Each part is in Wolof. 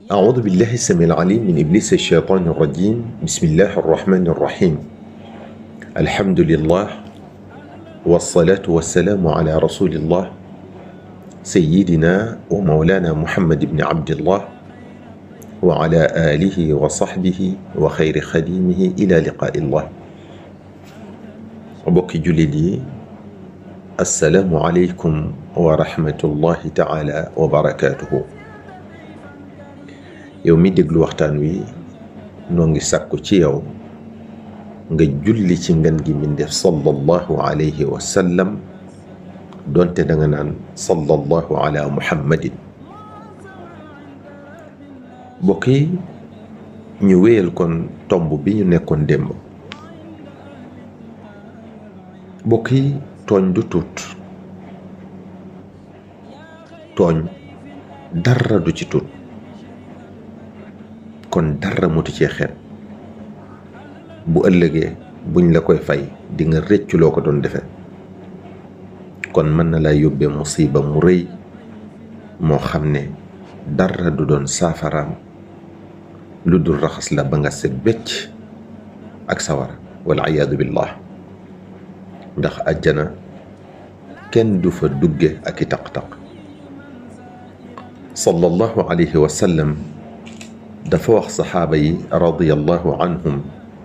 أعوذ بالله السميع العليم من إبليس الشيطان الرجيم بسم الله الرحمن الرحيم الحمد لله والصلاة والسلام على رسول الله سيدنا ومولانا محمد بن عبد الله وعلى آله وصحبه وخير خديمه إلى لقاء الله mbokki jullit yi assalaamu aleykum wa rahmatullahi taala wa barakaatuhu yow mi déglu waxtaan wi noo ngi sàkku ci yow nga julli ci ngën gi min def sallallahu alayhi wa sallam doonte da nga naan sallallahu ala muhammadin mbokk yi ñu wéyal kon tomb bi ñu nekkoon démb mbokk yi tooñ du tuut tooñ dara du ci tuut kon dara mutu cee xeet bu ëllëgee buñ la koy fay di nga rëccu loo ko doon defe kon mën na laa yóbbee musiba mu rëy moo xam ne dara du doon saafaraam lu dul raxas la ba nga set becc ak sawara wal iyaadu billah ndax àjjana kenn du fa dugge ak i taq-taq sallallahu alayhi wa sallam dafa wax saxaaba yi radiyallahu anhum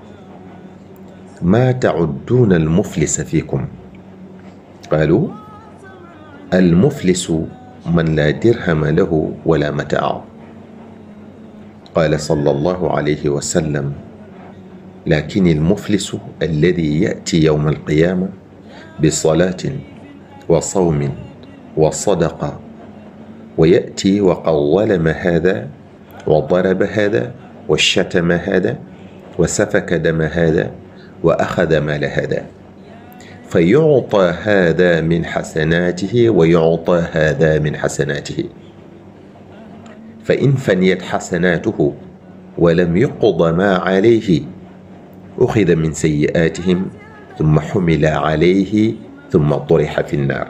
maa tacudduuna almuflisa fiikum qaalu almuflisu man laa dirhama lahu wala mataa qaala sallallahu alayhi wa sallam lakin almuflisu alladi yati yowma alqiyaama bisalaatin wa sawmin wa sadaqa wa yati wa qawwalama haada wa daraba haada wa shatama haada wa safaka dama haada wa axada maala haada fa yucطى haada min xasanaatihi wa yucطى haada min xasanaatihi fa in faniyat xasanaatuhu wa lam yuqda maa calayhi uxida min sayyi'aatihim summa xumila calayhi summa turixa fi nnaar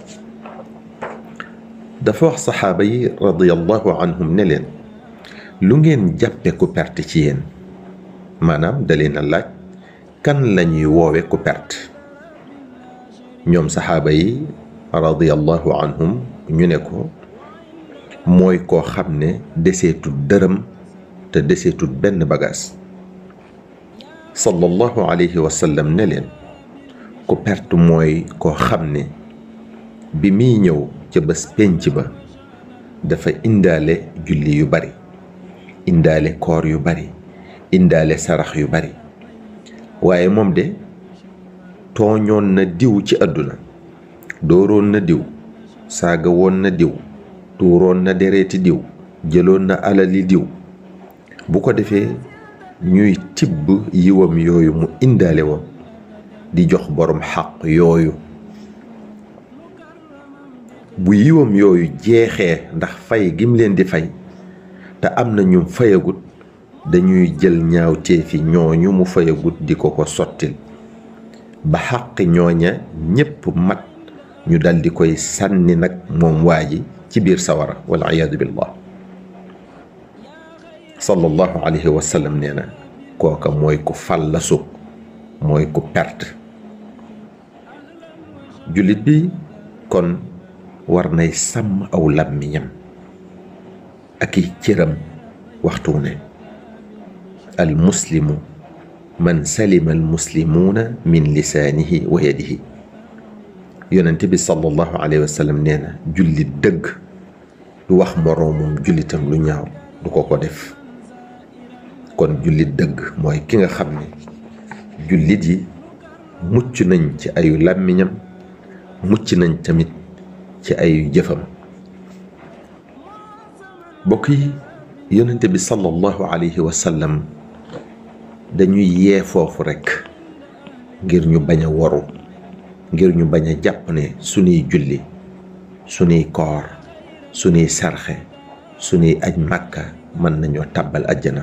dafa wax saxaaba yi radiyallahu anhum ne leen lu ngeen jàppe ku perte ci yéen maanaam da leen a laaj kan lañuy woowe ku perte ñoom saxaaba yi radiyallahu anhum ñu ne ko mooy koo xam ne deseetul dërëm te deseetul benn bagaas sallallahu alayhi wa sallam ne leen ku perte mooy koo xam ne bi muy ñëw ca bés pénc ba dafa indaale julli yu bari indaale koor yu bari indaale sarax yu bari waaye moom de tooñoon na diw ci àdduna dooroon na diw saaga woon na diw tuuroon na dereeti diw jëloon na alali diw bu ko defee ñuy tibb yiwam yooyu mu indaale woon di jox boroom xaq yooyu bu yiwam yooyu jeexee ndax fay gim leen di fay te am na ñu fayagut dañuy jël ñaawteefi ñooñu mu fayagut di ko ko sottil ba xaq ñooña ñépp mat ñu dal di koy sànni nag moom waa ji ci biir sawara wal iyaadu billah sallallahu alayhi wa sallam nee na kooka mooy ku fallasu mooy ku perte jullit bi kon war nay sàmm aw làmmiñam ak i cëram waxtu ne al muslimu man salima al muslimuuna min lisaanihi wa yadihi yonent bi sallallahu alayhi wa sallam nee na jullit dëgg du wax moroomum jullitam lu ñaaw du ko ko def kon jullit dëgg mooy ki nga xam ne jullit yi mucc nañ ci ayu làmmiñam mucc nañ tamit ci ayu jëfam bokk yi yonente bi sallallahu alayhi wa sallam dañuy yee foofu rekk ngir ñu bañ a waru ngir ñu bañ a jàpp ne sunuy julli sunuy koor sunuy sarxe sunuy aj màkka mën nañoo tàbbal àjjana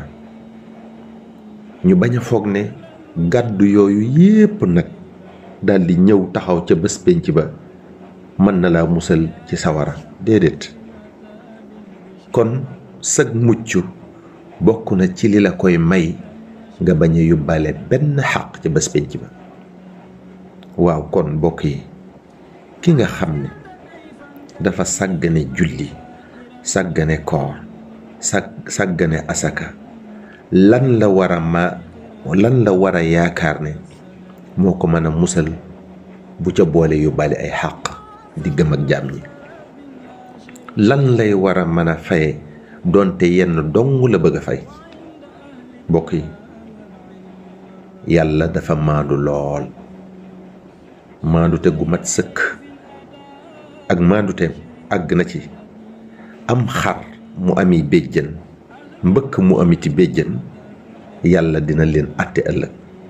ñu bañ a foog ne gàddu yooyu yépp nag daldi ñëw taxaw ca bés pénc ba mën na laa musal ci sawara déedéet kon sag mucc bokk na ci li la koy may nga bañ a yóbbaale benn xaq ci bés penc ba waaw kon mbokk yi ki nga xam ne dafa sàggane julli sàggane koor sag sàggane asaka lan la war a ma lan la war a yaakaar ne moo ko mën a musal bu ca boole yóbbaale ay xàq diggam ak jaam ñi lan lay war a mën a faye doonte yenn dong la bëgg a fay mbokk yi yàlla dafa maandu lool maandute gu mat sëkk ak maandute àgg na ci am xar mu ami béjjën mbëkk mu amiti béjjën yàlla dina leen àtte ëllëg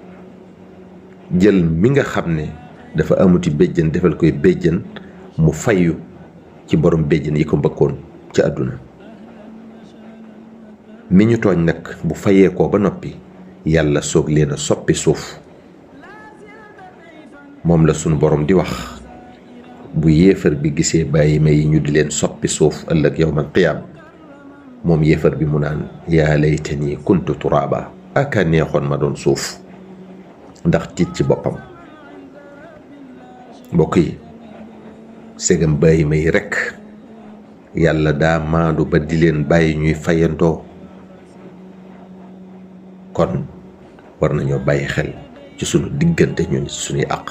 jël mi nga xam ne dafa amuti béjjën defal koy béjjën mu fayu ci borom béjjën yi ko mbëkkoon ci àdduna mi ñu tooñ nag bu fayee ko ba noppi yàlla soog leen a soppi suuf moom la sunu borom di wax bu yéefar bi gisee bàyyi ma yi ñu di leen soppi suuf ëllëg yawmal qiyaam moom yéefar bi mu naan yaa laytani kuntu turaaba aka neexoon ma doon suuf ndax tiit ci boppam mbokk yi segam bàyyi ma yi rekk yàlla daa maandu ba di leen bàyyi ñuy fayantoo kon war nañoo bàyyi xel ci sunu diggante ñun suñuy àq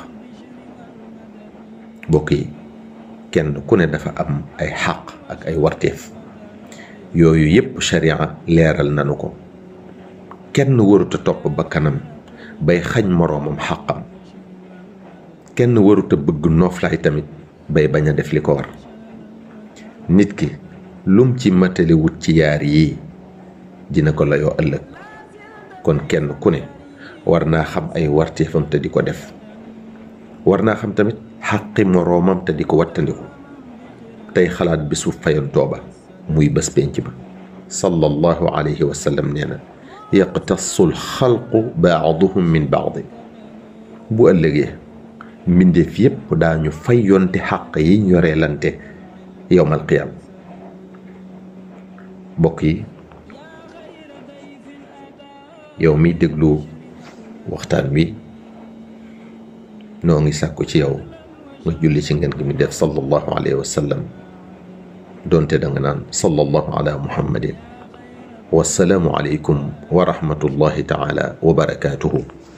mbokk yi kenn ku ne dafa am ay xàq ak ay warteef yooyu yépp sharia leeral nanu ko kenn waruta topp bakkanam bay xañ moroomam xàqam kenn waruta bëgg nooflaay tamit bay bañ a def li ko war nit ki lum ci matali wut ci yaar yii dina ko layoo ëllëg kon kenn ku ne war naa xam ay warteefam te di ko def war naa xam tamit xàqi moroomam te di ko wattandiku tey xalaat bisu fayantoo ba muy bés penc ba sallallahu alayhi wa sallam nee na yaqtasu lxalqu baaduhum min baadi bu ëllëgee mbindeef yépp daañu fayonte xàq yi ñoreelante yowmal qiyaam mbokk yi yow miy déglu waxtaan wi noo ngi sàkku ci yow nga julli ci ngeen gi mi def sallallahu alayhi wa sallam doonte da nga naan sallallahu ala muhammadin wassalaamu aleykum wa rahmatullahi taala wa barakaatuhu